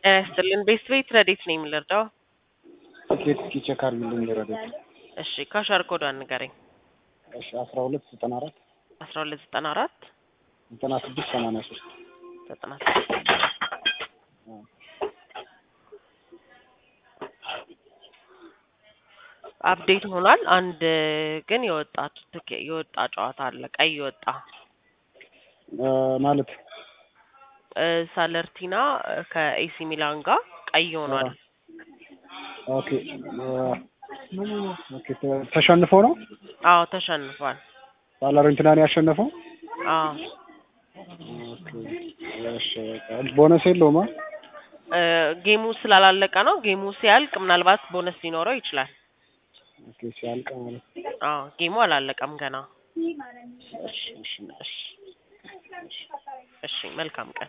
ጤና ይስጥልን። ቤት ቤት ረዴት ነው የምንረዳው? ትኬት እስኪ ቼክ አድርግልኝ ረዴት። እሺ ካሻር ኮዷን ንገረኝ። እሺ አስራ ሁለት ዘጠና አራት አስራ ሁለት ዘጠና አራት ዘጠና ስድስት ሰማንያ ሶስት ዘጠና ስድስት አፕዴት ሆኗል። አንድ ግን የወጣ ትኬ- የወጣ ጨዋታ አለ። ቀይ የወጣ ማለት እ ሳለርቲና ከኤሲ ሚላን ጋር ቀይ ሆኗል። ኦኬ ኦኬ ተ- ተሸንፎ ነው አዎ ተሸንፏል። ሳላሬንቲናን ያሸነፈው። አዎ ኦኬ እሺ ቦነስ የለውም አ? እ ጌሙ ስላላለቀ ነው። ጌሙ ሲያልቅ ምናልባት ቦነስ ሊኖረው ይችላል። ኦኬ ሲያልቅ ማለት አዎ ጌሙ አላለቀም ገና። እሺ እሺ እሺ እሺ መልካም ቀን